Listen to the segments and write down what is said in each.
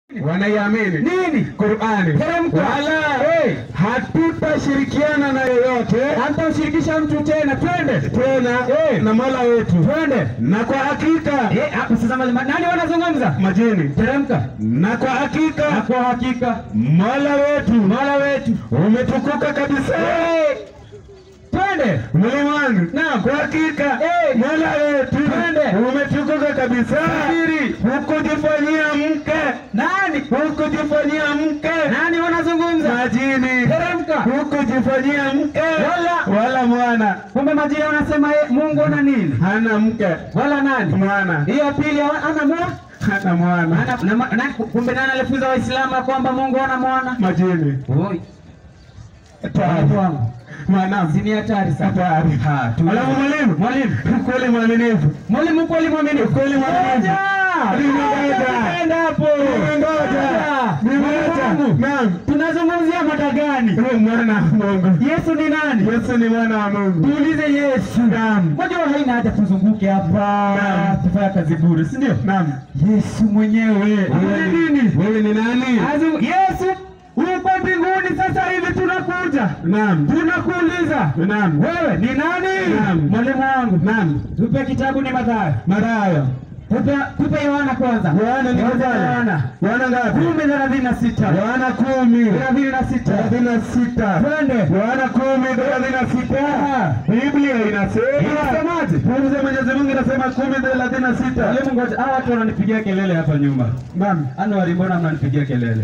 wanaiamini nini? Qur'ani, Teremka. wala Hey. hatutashirikiana na yoyote Hamtamshirikisha mtu tena, twende tena Eh. na Mola wetu, twende. na kwa hakika Eh, hapo sasa ma- ma- nani wanazungumza? majini, Teremka. na kwa Na hakika kwa hakika Mola wetu Mola wetu umetukuka kabisa. Eh, twende. Mwalimu wangu, Naam. kwa hakika Eh. Mola wetu Twende. umetukuka kabisa. Subiri. Hukujifanyia mke, Nani? hukujifanyia mke Nani wanazungumza? majini, Teremka. hukujifanyia mke Wala. wala mwana, Kumbe majini wanasema ye, Mungu ana nini? hana mke Wala nani? mwana, Hiyo ya pili hawa- ana mwana? hana mwana Ana, na, ma- na, kumbe nani alifunza Waislamu ya kwamba Mungu ana mwana? majini. Oi, Hatari. wangu. Mwanangu, Si ni hatari sana. hatari. Ha, tu- Alafu mwalimu, Mwalimu. kweli mwaminifu, Mwalimu kweli mwaminifu. kweli mwaminifu. Ngoja. Nimengoja. Tunaenda hapo. Nimengoja. Nimengoja. Mungu. Naam. Tunazungumzia mada gani? Wewe mwana wa Mungu. Yesu ni nani? Yesu ni mwana wa Mungu. Tuulize Yesu. Naam. Unajua haina haja tuzunguke hapa Naam. tufanya kazi bure, si ndio? Naam. Yesu mwenyewe Wewe Afanye ni- nini? Wewe ni nani? Azu- Yesu uko mbinguni sasa hivi, tunakuja Naam. tunakuuliza Naam. wewe ni nani? Naam. Mwalimu wangu, Naam. tupe kitabu ni Mathayo, Mathayo. tupe tupe Yohana kwanza, Yohana ni Yohana Yohana. Yohana ngapi? kumi thelathini na sita Yohana kumi. thelathini na sita Thelathini na sita. twende. Yohana kumi thelathini na sita. Biblia inasema. Inasemaje? Pumzi ya Mwenyezi Mungu inasema kumi thelathini na sita. Mwalimu, ngoja, hawa watu wananipigia kelele hapa nyuma. Naam. Anuari, mbona mnanipigia kelele?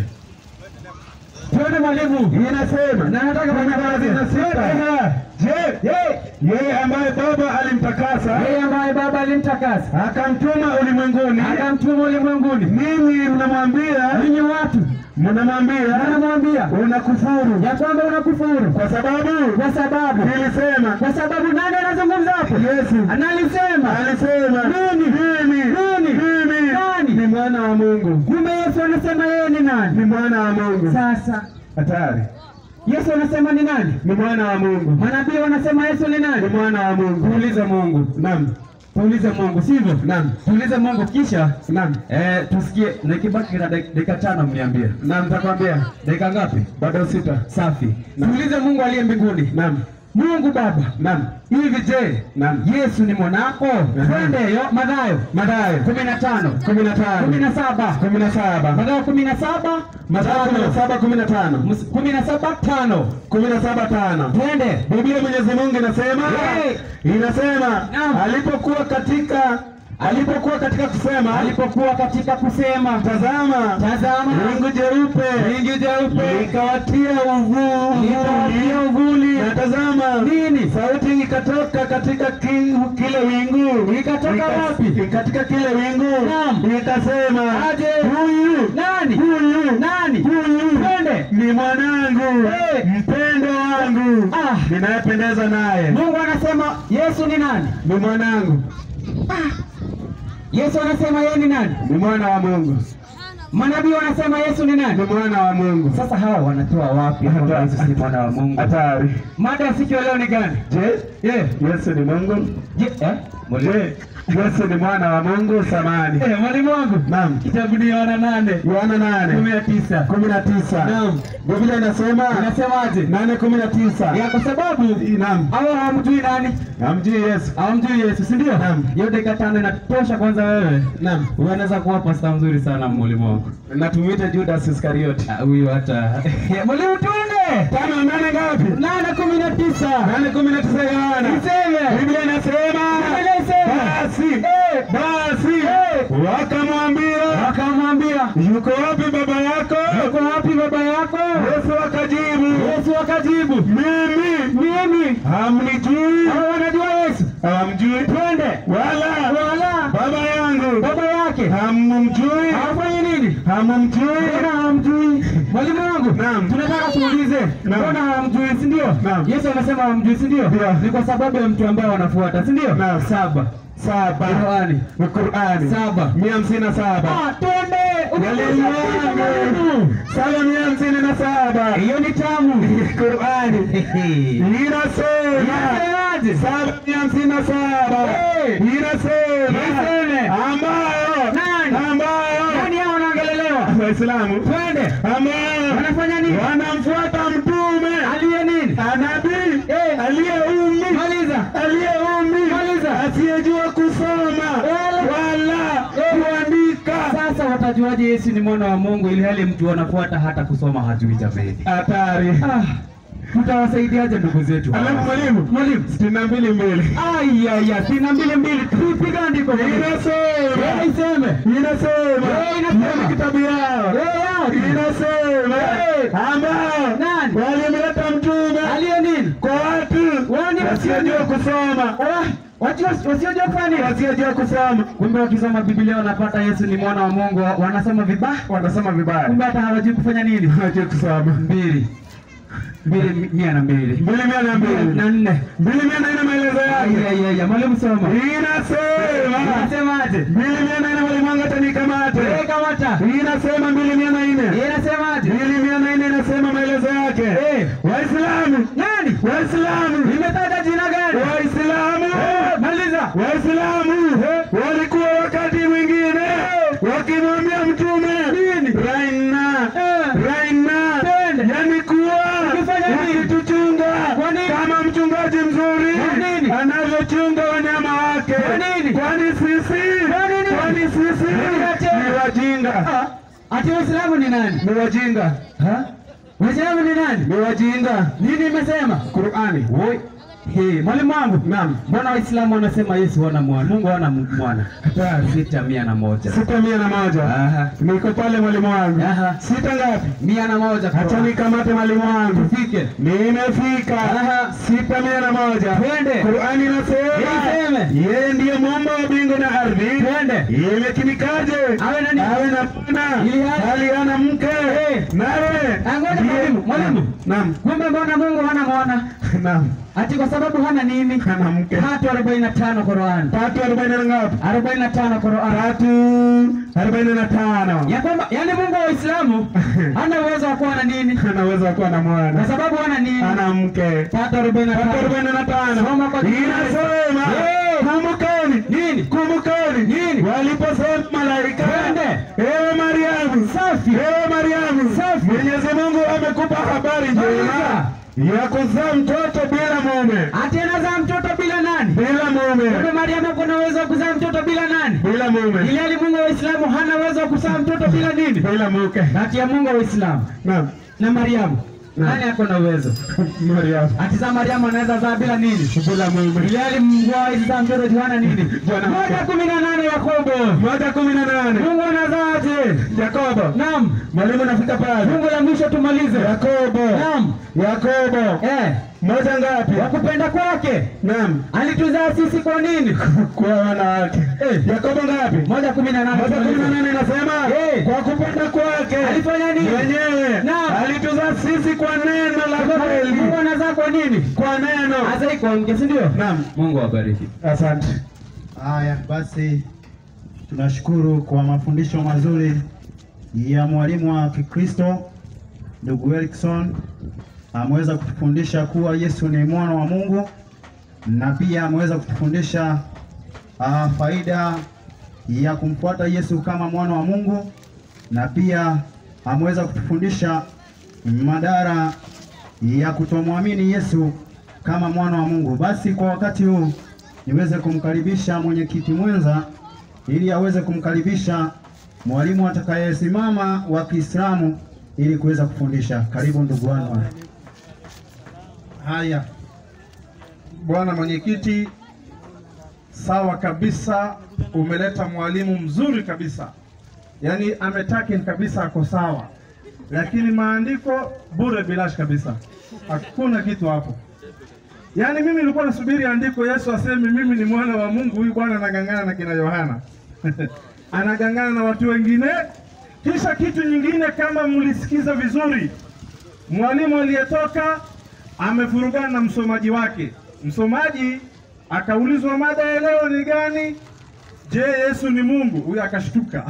Twende mwalimu. Inasema. Na nataka Kumi thelathini na sita. Je, yeye ambaye Baba alimtakasa Yeye ambaye Baba alimtakasa akamtuma ulimwenguni, akamtuma ulimwenguni, mimi unamwambia, ninyi watu mnamwambia anamwambia unakufuru ya kwamba unakufuru kwa sababu kwa sababu nilisema kwa sababu nani anazungumza hapo? Yesu Analisema alisema Nini? mimi Nini? mimi Nani? ni mwana wa Mungu, kumbe Yesu anasema yeye ni nani? ni mwana wa Mungu. Sasa Hatari, Yesu anasema ni nani? ni mwana wa Mungu, Manabii wanasema Yesu ni ni nani? mwana wa Mungu. Tuulize Mungu, Naam, tuulize Mungu, sivyo? naam, Tuulize Mungu kisha naam, eh, tusikie. Nikibaki na dak- dakika tano, mniambie naam, nitakwambia dakika ngapi? bado sita. Safi. Naam. Tuulize Mungu aliye mbinguni. Naam, Mungu Baba, naam, hivi je, naam. Yesu ni mwanako? Twende yo Mathayo Mathayo kumi na tano kumi na tano kumi na saba kumi na saba Mathayo kumi na saba Mathayo kumi na saba kumi na tano Mus- kumi na saba tano kumi na saba tano twende. Biblia Mwenyezi Mungu inasema Hey! inasema Naam. alipokuwa katika alipokuwa katika kusema Alipokuwa katika kusema, tazama tazama wingu jeupe wingu jeupe likawatia uvu- likawatia uvuli na tazama nini? sauti ikatoka katika ki- kile wingu Ikatoka Ika- wapi? katika kile wingu Naam. ikasema Aje. huyu Nani? huyu Nani? huyu Twende. ni mwanangu Eh. mpendo wangu Ah. ninayependeza naye Mungu anasema Yesu ni nani? ni mwanangu Yesu anasema yeye ni nani? ni mwana wa Mungu Manabii wanasema Yesu ni ni nani? mwana wa Mungu Sasa hawa wanatoa wapi kwamba Yesu si mwana wa Mungu? hatari Mada ya siku ya leo ni gani? je Eh, Yesu ni Mungu je, eh? Mwalimu. je Yesu ni mwana wa Mungu samani Eh, mwalimu wangu. naam Kitabu ni Yohana nane Yohana kumi nane na tisa. kumi na tisa Naam. Biblia inasema Inasemaje? nane kumi na tisa Ya kwa sababu naam hawa hawamjui nani? hamjui Yesu Hawamjui Yesu, si ndio? Naam. Hiyo dakika tano inatosha kwanza wewe. naam Unaweza kuwa pasta mzuri sana mwalimu wangu. na tumwite Judas Iskarioti Ah, Huyu hata. Mwalimu tuende. tano nane ngapi Nane kumi na tisa. nane kumi na tisa Yohana Niseme. Biblia inasema Biblia inasema. basi Eh. basi Eh. wakamwambia Wakamwambia, yuko wapi baba yako yuko wapi baba yako? Yesu akajibu Yesu akajibu, mimi mimi. hamnijui Hao wanajua Yesu. hamjui Twende. wala Wala baba yangu baba yake hamumjui hawafanyi nini? hamumjui Mbona hamjui? Mwalimu wangu, Naam. tunataka tuulize, Naam. mbona hamjui, si ndio? Naam. Yesu anasema hamjui, si ndio? Ndio. Ni kwa sababu ya mtu ambaye wanafuata, si ndio? Naam. Saba. saba Qurani. Qurani Saba. mia hamsini na saba Ah, twende. Mwalimu wangu saba mia hamsini na saba Hiyo ni tamu. Qurani inasema Inasemaje? saba mia hamsini na saba Eh. inasema Iseme. ambayo Nani? ambayo Nani hao wanaongelelewa? Waislamu twende. ama Wanafanya nini? wanamfuata mtume Aliye nini? nabii Eh. aliye ummi Maliza. aliye ummi Maliza. asiyejua kusoma Wala. wala Eh. kuandika. Sasa watajuaje Yesu ni mwana wa Mungu ili hali mtu anafuata hata kusoma hajui jameni? Hatari. Ah, mtawasaidiaje ndugu zetu? hawa? Alafu mwalimu, Mwalimu. sitini na mbili mbili Aya, sina mbili mbili, tupiga andiko mwalimu. inasema Yeye iseme. inasema Eh, inasema. Hiyo ni kitabu yao Yeye yake. inasema Eh. ambao Nani? walimleta mtume Aliye nini? kwa watu Wani wasiojua kusoma Ah, Watu wasi- wasiojua kufanya nini? wasiojua kusoma Kumbe wakisoma Biblia wanapata Yesu ni mwana wa Mungu, wa- wanasoma vibaya. wanasoma vibaya Kumbe hata hawajui kufanya nini? hawajui kusoma Mbili. Mbili mi- mia na mbili. mbili mia na Mbili mbili na nne. mbili mia na nne maelezo Aya, yake aya, aya, mwalimu soma. inasema Inasemaje? mbili mia na nne mwalimu hata nikamate Eh, kamata. inasema mbili mia na nne Inasemaje? mbili mia na nne inasema maelezo yake Eh. waislamu Nani? waislamu Nimetaja jina gani? waislamu Maliza. waislamu walikuwa wakati mwingine wakimwambia mtume Nini? raina Eh. raina Twende. yani kuwa Ukifanya nini? ukituchunga Kwa nini? kama mchungaji mzuri Kwa nini? anavyochunga wanyama wake Kwa nini? kwani sisi Kwa nini? kwani sisi Niache. ni wajinga Ah, Ati Waislamu ni nani? ni wajinga Ha? Waislamu ni nani? ni wajinga Nini imesema? Qurani Oi. Hey, mwalimu wangu. Naam. Mbona Waislamu wanasema Yesu hana mwana? Mungu hana m- mwana. Hatari. Sita mia na moja. sita mia na moja Aha. niko pale mwalimu wangu Aha. sita ngapi Mia na moja. hacha nikamate mwalimu wangu Tufike. nimefika Aha. sita mia na moja Twende. Qurani inasema Iseme. yeye ndiye muumba wa mbingu na ardhi Twende. imekinikaje Awe na nini? awe na bwana Ili hali- hali hana mke nawe Ah, ngoja ndiye- mwalimu, mwalimu. naam Kumbe mbona Mungu hana mwana? naam Ati kwa sababu hana nini? hana mke Tatu arobaini na tano Qur'an. tatu arobaini na ngapi Arobaini na tano Qur'an. tatu arobaini na tano Ya kwamba yani Mungu wa Uislamu hana uwezo wa kuwa na nini? anaweza kuwa na Kwa mwana sababu hana nini? ana mke Tatu arobaini na tatu tano. arobaini na tano Soma kwa Kiswahili. inasema Eh. kumbukeni Nini? kumbukeni Nini? waliposema malaika Twende. ewe Mariamu Safi. ewe Mariamu Safi. Mwenyezi Mungu amekupa habari njema ya kuzaa mtoto bila mume Ati anazaa mtoto bila nani? bila Kumbe mume Mariamu kuna uwezo wa kuzaa mtoto bila nani? bila mume Ili hali Mungu wa Uislamu hana uwezo wa kuzaa mtoto bila nini? bila mke Kati ya Mungu wa Uislamu naam na Mariamu. Naam. Nani ako na uwezo? Mariamu Ati za Mariamu anaweza zaa bila nini? bila mume Ili hali Mungu wa Uislamu mtoto Yohana nini? Bwana mke. Moja kumi na nane Yakobo. moja kumi na nane Mungu anazaaje? Yakobo Naam. mwalimu nafika pale Mungu la mwisho tumalize. Yakobo Naam. Yakobo Eh, moja ngapi kwa kupenda kwake naam alituzaa sisi kwa nini? kwa wanawake Eh. Yakobo ngapi Moja kumi na nane moja kumi na nane inasema Eh. kwa kupenda kwake Alifanya nini? mwenyewe Naam. alituzaa sisi kwa neno la kweli Mungu anazaa kwa nini? kwa neno Hasa iko mke, si ndio? naam Mungu awabariki. asante Haya basi, tunashukuru kwa mafundisho mazuri ya mwalimu wa Kikristo ndugu Erikson. Ameweza kutufundisha kuwa Yesu ni mwana wa Mungu na pia ameweza kutufundisha ah, faida ya kumfuata Yesu kama mwana wa Mungu na pia ameweza kutufundisha madhara ya kutomwamini Yesu kama mwana wa Mungu. Basi kwa wakati huu niweze kumkaribisha mwenyekiti mwenza ili aweze kumkaribisha mwalimu atakayesimama wa Kiislamu ili kuweza kufundisha. Karibu ndugu wangu. Haya, bwana mwenyekiti, sawa kabisa, umeleta mwalimu mzuri kabisa, yaani ametakin kabisa, ako sawa, lakini maandiko bure bilash kabisa, hakuna kitu hapo. Yaani mimi nilikuwa nasubiri andiko Yesu aseme mimi ni mwana wa Mungu. Huyu bwana anagangana na kina Yohana anagangana na watu wengine. Kisha kitu nyingine, kama mlisikiza vizuri, mwalimu aliyetoka amefurugana na msomaji wake. Msomaji akaulizwa mada ya leo ni gani? Je, Yesu ni Mungu? Huyu akashtuka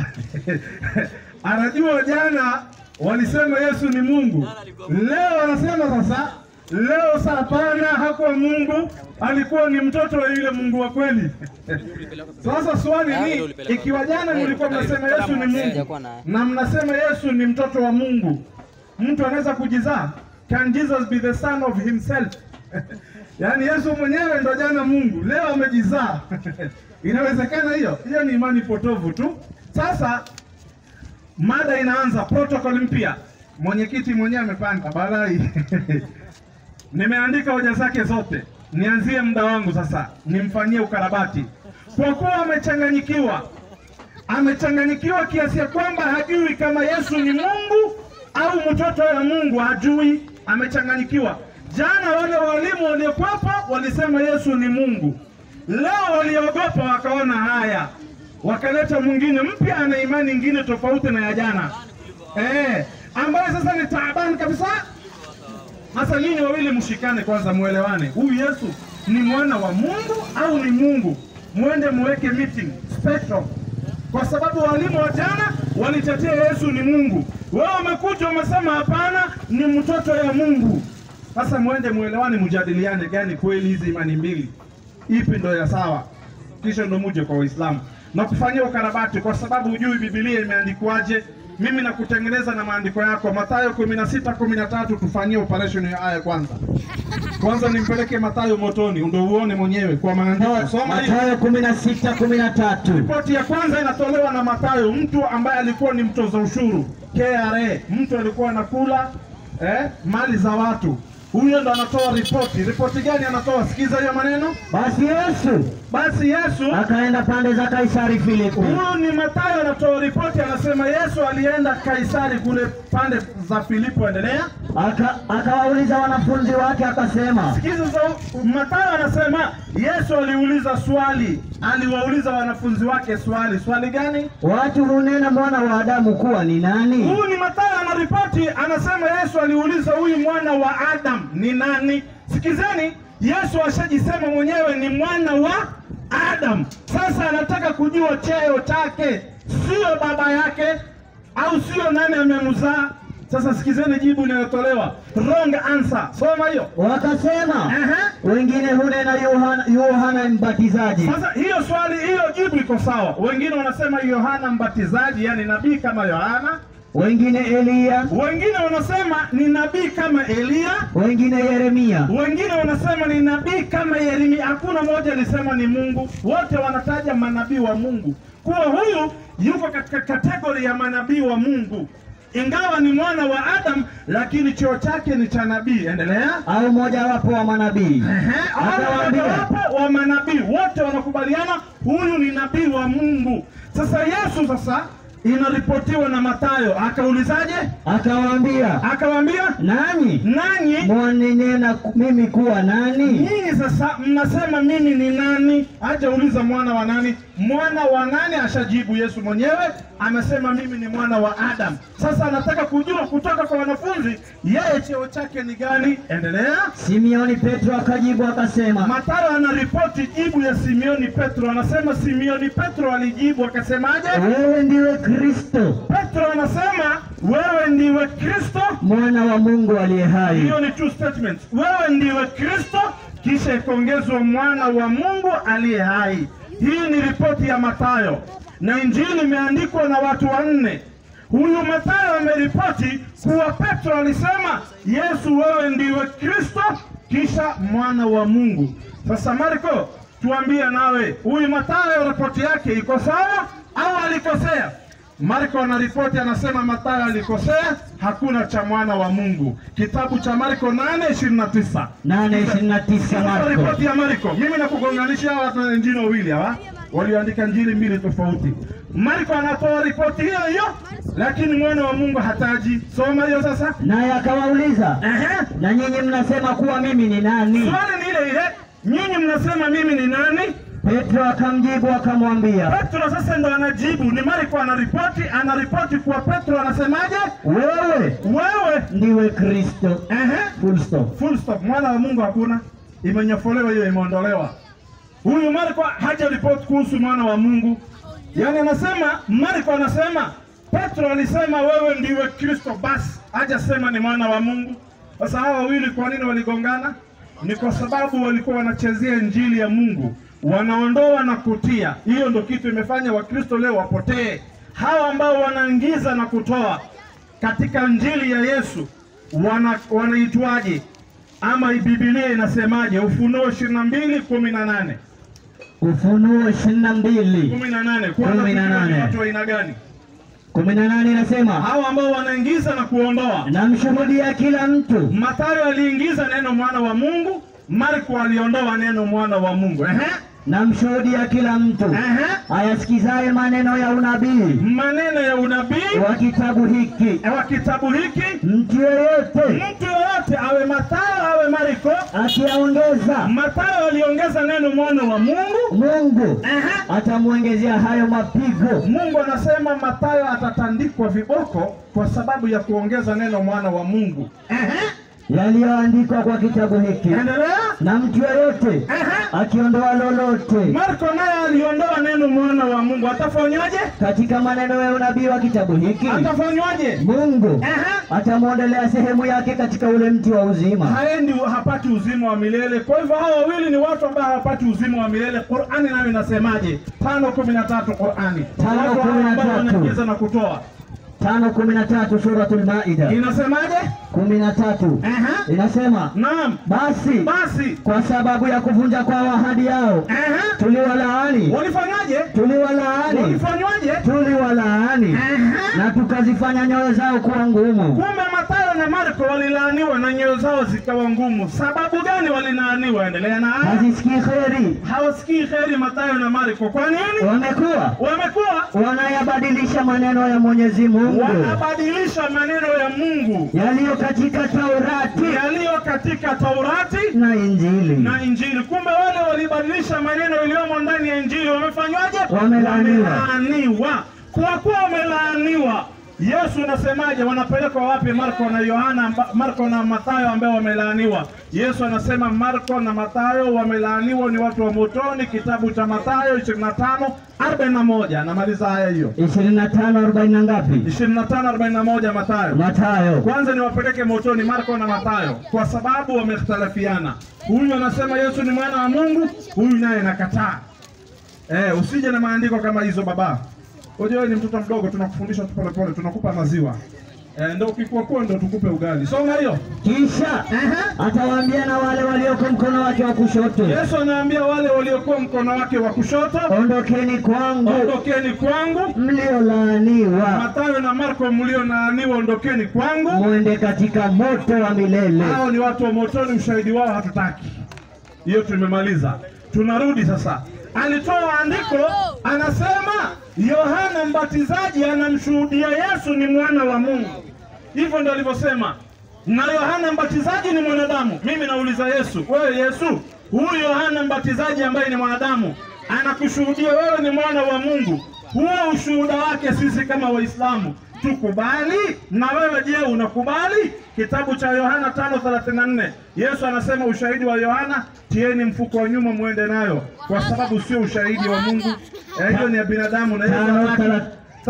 anajua jana walisema Yesu ni Mungu, leo anasema sasa Leo saa hapana, hakuwa Mungu, alikuwa ni mtoto wa yule Mungu wa kweli. Sasa swali ni ikiwa jana mlikuwa mnasema Yesu ni Mungu na mnasema Yesu ni mtoto wa Mungu, mtu anaweza kujizaa? Can Jesus be the son of himself? Yaani Yesu mwenyewe ndo jana Mungu, leo amejizaa. Inawezekana hiyo? Hiyo ni imani potovu tu. Sasa mada inaanza, protocol mpya. Mwenyekiti mwenyewe amepanda balai nimeandika hoja zake zote, nianzie muda wangu sasa, nimfanyie ukarabati kwa kuwa amechanganyikiwa. Amechanganyikiwa kiasi ya kwamba hajui kama Yesu ni Mungu au mtoto wa Mungu, hajui. Amechanganyikiwa. Jana wale walimu waliokuwepo walisema Yesu ni Mungu, leo waliogopa wakaona haya, wakaleta mwingine mpya, ana imani ingine tofauti na ya jana eh, ambayo sasa ni taabani kabisa. Sasa nyinyi wawili mshikane kwanza, muelewane, huyu Yesu ni mwana wa Mungu au ni Mungu? Mwende muweke meeting spectrum, kwa sababu walimu wa jana walitetea Yesu ni Mungu, wewe umekuja umesema hapana, ni mtoto ya Mungu. Sasa mwende muelewane, mjadiliane gani kweli hizi imani mbili, ipi ndo ya sawa, kisha ndo muje kwa Waislamu na kufanyia ukarabati, kwa sababu hujui Biblia imeandikwaje. Mimi nakutengeneza na maandiko yako. Mathayo 16 13, tufanyie operation ya aya kwanza. Kwanza nimpeleke Mathayo motoni ndio uone mwenyewe kwa maandiko. Soma hii. Mathayo kumi na sita kumi na tatu. Ripoti ya kwanza inatolewa na Mathayo, mtu ambaye alikuwa ni mtoza ushuru KRA, mtu alikuwa anakula eh, mali za watu. Huyo ndo anatoa ripoti. Ripoti gani anatoa? Sikiza hiyo maneno. Basi Yesu Basi Yesu akaenda pande za Kaisari Filipi, Huyu ni Mathayo anatoa ripoti, anasema Yesu alienda Kaisari kule pande za Filipo. Endelea. aka akawauliza wanafunzi wake akasema, Sikiza za Mathayo anasema Yesu aliuliza swali, aliwauliza wanafunzi wake swali. Swali gani? watu hunena mwana wa Adamu kuwa ni nani? Huyu ni Mathayo anaripoti, anasema Yesu aliuliza huyu mwana wa Adam ni nani? Sikizeni, Yesu ashajisema mwenyewe ni mwana wa Adam. Sasa anataka kujua cheo chake, sio baba yake au sio nani amemzaa. Sasa sikizeni jibu linalotolewa, wrong answer. Soma hiyo. Wakasema Ehe. wengine hunena Yohana, Yohana Mbatizaji, Sasa hiyo swali, hiyo jibu iko sawa. Wengine wanasema Yohana Mbatizaji, yani nabii kama Yohana. wengine Eliya, Wengine wanasema ni nabii kama Eliya. wengine Yeremia, Wengine wanasema ni nabii kama Yeremia. Hakuna mmoja alisema ni Mungu, wote wanataja manabii wa Mungu, kuwa huyu yuko katika kategori ya manabii wa Mungu, ingawa ni mwana wa Adam, lakini cheo chake ni cha nabii. Endelea. au mojawapo wa manabii. Ehe, hao Akawaambia, mojawapo wa manabii wote wanakubaliana huyu ni nabii wa Mungu. Sasa Yesu sasa inaripotiwa na Mathayo, akaulizaje? akawaambia, Akawaambia, nanyi nanyi mwaninena ku- mimi kuwa nani? Nyinyi sasa mnasema mimi ni nani? Hajauliza mwana wa nani, mwana wa nani ashajibu. Yesu mwenyewe amesema mimi ni mwana wa Adam. Sasa anataka kujua kutoka kwa wanafunzi yeye cheo chake ni gani. Endelea. Simioni Petro akajibu akasema, Mathayo anaripoti jibu ya Simioni Petro, anasema Simioni Petro alijibu akasemaje? wewe ndiwe Kristo Petro anasema wewe ndiwe Kristo. mwana wa Mungu aliye hai. Hiyo ni two statements. Wewe ndiwe Kristo, kisha ikaongezwa mwana wa Mungu aliye hai. Hii ni ripoti ya Mathayo na Injili imeandikwa na watu wanne. Huyu Mathayo ameripoti kuwa Petro alisema Yesu, wewe ndiwe Kristo, kisha mwana wa Mungu. Sasa Marko, tuambie nawe, huyu Mathayo ripoti yake iko sawa au alikosea? Marko anaripoti anasema Mathayo alikosea, hakuna cha mwana wa Mungu. Kitabu cha Marko 8:29. nane ishirini na tisa Sasa Marko. ripoti ya Marko, mimi nakugonganisha hawa watu na injili wawili hawa walioandika njili mbili tofauti. Marko anatoa ripoti hiyo hiyo, lakini mwana wa Mungu hataji. Soma hiyo sasa. Naye akawauliza, Ehe. na nyinyi mnasema kuwa mimi ni nani? Swali ni ile ile, nyinyi mnasema mimi ni nani? Petro akamjibu akamwambia, Petro sasa ndo anajibu, ni Marko anaripoti, anaripoti kuwa Petro anasemaje? wewe Wewe ndiwe Kristo. ehe, Full stop. full stop. Mwana wa Mungu hakuna, imenyofolewa hiyo, imeondolewa. Huyu Marko haja ripoti kuhusu mwana wa Mungu, yaani anasema Marko anasema Petro alisema wewe ndiwe Kristo, basi hajasema ni mwana wa Mungu. Sasa hawa wawili kwa nini waligongana? Ni kwa sababu walikuwa wanachezea injili ya Mungu, wanaondoa na kutia. Hiyo ndo kitu imefanya Wakristo leo wapotee. Hawa ambao wanaingiza na kutoa katika injili ya Yesu wana, wanaitwaje? Ama Biblia inasemaje? Ufunuo ishirini na mbili kumi na nane Ufunuo ishirini na mbili kumi na nane Kwanza Kumi na tujue ni nane. watu wa aina gani kumi na nane inasema hawa ambao wanaingiza na kuondoa? namshuhudia kila mtu Mathayo aliingiza neno mwana wa Mungu, Marko aliondoa neno mwana wa Mungu. Ehe, namshuhudia kila mtu ehe. ayasikizaye maneno ya unabii Maneno ya unabii wa kitabu hiki, wa kitabu hiki, mtu yeyote mtu yoyote awe Mathayo awe Marko. akiyaongeza Mathayo aliongeza neno mwana wa Mungu. Mungu Ehe. atamwongezea hayo mapigo. Mungu anasema Mathayo atatandikwa viboko kwa sababu ya kuongeza neno mwana wa Mungu. Ehe, yaliyoandikwa kwa kitabu hiki, endelea. na mtu yeyote Ehe. akiondoa lolote Marko naye aliondoa neno mwana wa Mungu, atafanywaje? katika maneno ya unabii wa kitabu hiki, Atafanywaje? Mungu Ehe. atamwondolea sehemu yake katika ule mti wa uzima. haendi hapati uzima wa milele. Kwa hivyo hawa wawili ni watu ambao hawapati uzima wa milele. Qurani nayo inasemaje? tano kumi na tatu Qurani Tano Watu kumi na ambao tatu. wanaingiza na kutoa tano kumi na tatu Suratul Maida inasemaje? kumi na tatu Ehe. inasema Naam, basi basi kwa sababu ya kuvunja kwa ahadi yao Ehe. tuliwalaani walifanyaje? tuliwalaani Walifanywaje? tuliwalaani Ehe. na tukazifanya nyoyo zao kuwa ngumu Kumbe Mathayo na Marko walilaaniwa na nyoyo zao zikawa ngumu. Sababu gani walilaaniwa? Endelea na aya. hazisikii kheri Hawasikii heri Mathayo na Marko. Kwa nini? wamekuwa Wamekuwa wanayabadilisha maneno ya Mwenyezi Mungu wanabadilisha maneno ya Mungu yaliyo katika Taurati yaliyo katika Taurati na Injili. na Injili. Kumbe wale walibadilisha maneno yaliyomo ndani ya Injili wamefanywaje? Wamelaaniwa. Wamelaaniwa. Kwa kuwa wamelaaniwa, Yesu unasemaje? Wanapelekwa wapi? Marko na Yohana, amba- Marko na Mathayo ambao wamelaaniwa. Yesu anasema Marko na Mathayo wamelaaniwa, ni watu wa motoni. Kitabu cha Mathayo 25 41. Namaliza haya hiyo ishirini na tano arobaini na ngapi? 25 41 Mathayo. Mathayo Kwanza niwapeleke motoni Marko na Mathayo kwa sababu wamekhtalafiana. Huyu anasema Yesu ni mwana wa Mungu, huyu naye nakataa. Eh, usije na maandiko kama hizo baba. Unajua wewe ni mtoto mdogo, tunakufundisha tu pole pole, tunakupa maziwa. Eh, ndio ukikua kuwa ndio tukupe ugali. Soma hiyo. kisha atawaambia na wale walioko mkono wake wa kushoto, Yesu anaambia wale waliokuwa mkono wake wa kushoto, ondokeni kwangu ondokeni kwangu. mliolaaniwa, Mathayo na Marko mlionaaniwa, ondokeni kwangu. mwende katika moto wa milele. hao ni watu wa motoni, ushahidi wao hatutaki. Hiyo tumemaliza, tunarudi sasa. Alitoa andiko, anasema Yohana Mbatizaji anamshuhudia Yesu ni mwana wa Mungu. Hivyo ndio alivyosema, na Yohana Mbatizaji ni mwanadamu. Mimi nauliza Yesu, wewe Yesu, huyu Yohana Mbatizaji ambaye ni mwanadamu anakushuhudia wewe ni mwana wa Mungu, huo ushuhuda wake sisi kama Waislamu tukubali? Na wewe je, unakubali? Kitabu cha Yohana 5:34 Yesu anasema ushahidi wa Yohana tieni mfuko wa nyuma muende nayo, kwa sababu sio ushahidi wa Mungu. Eh, Hiyo ni ya binadamu na Yesu Tano, anataka thela-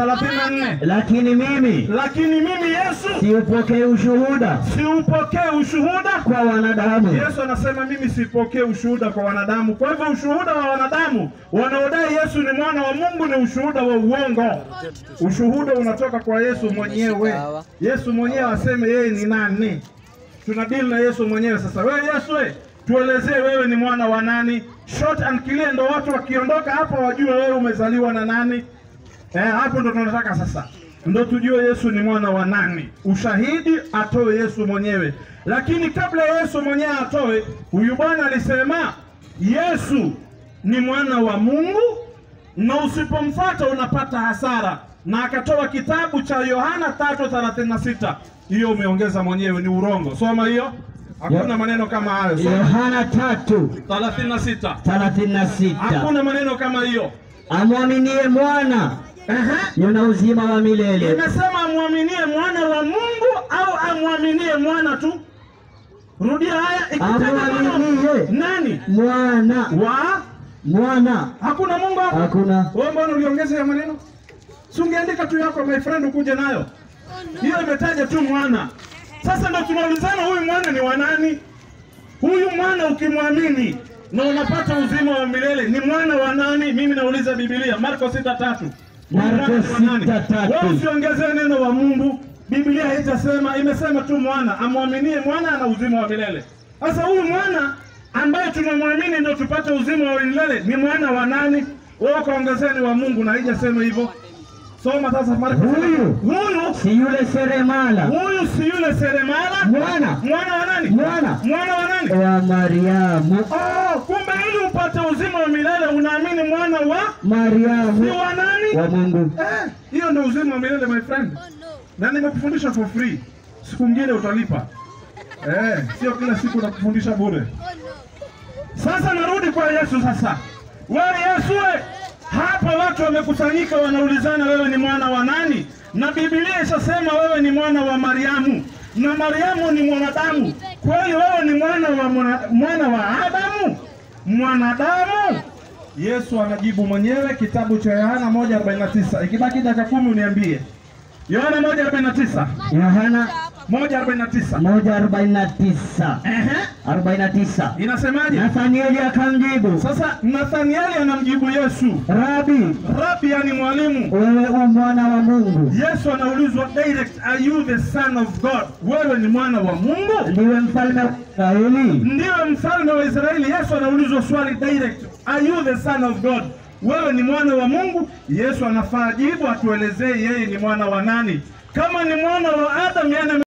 34 Lakini mimi lakini mimi Yesu siupokee ushuhuda siupokee ushuhuda kwa wanadamu, Yesu anasema mimi sipokee ushuhuda kwa wanadamu. Kwa hivyo ushuhuda wa wanadamu wanaodai Yesu ni mwana wa Mungu ni ushuhuda wa uongo. Ushuhuda unatoka kwa Yesu mwenyewe. Yesu mwenyewe aseme yeye ni nani. Tunadili na Yesu mwenyewe sasa. Wewe Yesu, we, tuelezee wewe ni mwana wa nani? Short and clear, ndo watu wakiondoka hapa wajue wewe umezaliwa na nani. Eh, hapo ndo tunataka sasa, ndo tujue Yesu ni mwana wa nani. Ushahidi atoe Yesu mwenyewe, lakini kabla Yesu mwenyewe atoe, huyu bwana alisema Yesu ni mwana wa Mungu na usipomfuata unapata hasara, na akatoa kitabu cha Yohana 3:36. Hiyo umeongeza mwenyewe, ni urongo. Soma hiyo, hakuna maneno kama hayo. Soma Yohana tatu 36, thelathini na sita hakuna maneno kama hiyo. amwaminie mwana Ehe. yuna uzima wa milele, Imesema amwaminie mwana wa Mungu au amwaminie mwana tu? Rudia haya ikitaja neno amwaminie nani mwana wa mwana, hakuna Mungu hapo. hakuna Wewe mbona uliongeza ya maneno? Si ungeandika tu yako my friend ukuje nayo. Hiyo imetaja tu mwana. Sasa ndo tunaulizana huyu mwana ni wa nani? Huyu mwana ukimwamini na unapata uzima wa milele ni mwana wa nani? Mimi nauliza Biblia, Marko sita tatu. Marko Mwana ni wa nani? sita tatu. Wewe usiongezee neno wa Mungu. Biblia haitasema, imesema tu mwana, amwaminie mwana ana uzima wa milele. Sasa huyu mwana ambaye tunamwamini ndio tupate uzima wa milele ni mwana wa nani? Wewe kaongezeni wa Mungu na haijasema hivyo. Soma sasa Marko. Huyu. Huyu si yule seremala huyu si yule seremala? mwana Mwana wa nani? Mwana. Mwana wa nani? wa Mariamu Oh, kumbe ili upate uzima wa milele unaamini mwana wa si Mariamu wa nani? wa Mungu. Eh, hiyo ndio uzima wa milele my friend. Na nimekufundisha for free. Siku nyingine utalipa. Eh, sio kila siku nakufundisha bure. Sasa narudi kwa Yesu sasa. Wewe Yesu we, hapa watu wamekusanyika wanaulizana wewe ni mwana wa nani? Na Biblia ishasema wewe ni mwana wa Mariamu. Na Mariamu ni mwanadamu. Kweli wewe ni mwana wa mwana, mwana wa Adamu? Mwanadamu? Yesu anajibu mwenyewe kitabu cha Yohana 1:49. Ikibaki dakika kumi uniambie. Yohana 1:49. Yohana 1:49. moja arobaini na tisa Ehe. arobaini na tisa Inasemaje? Nathanieli akamjibu, Sasa Nathanieli anamjibu Yesu, Rabi, Rabi, yani mwalimu. wewe u mwana wa Mungu, Yesu anaulizwa direct, are you the son of God? Wewe ni mwana wa Mungu? ndiwe mfalme wa Israeli. Ndiwe mfalme wa Israeli. Yesu anaulizwa swali direct, are you the son of God? Wewe ni mwana wa Mungu? Yesu anafaa jibu, atuelezee yeye ni mwana wa nani. Kama ni mwana wa Adam, yani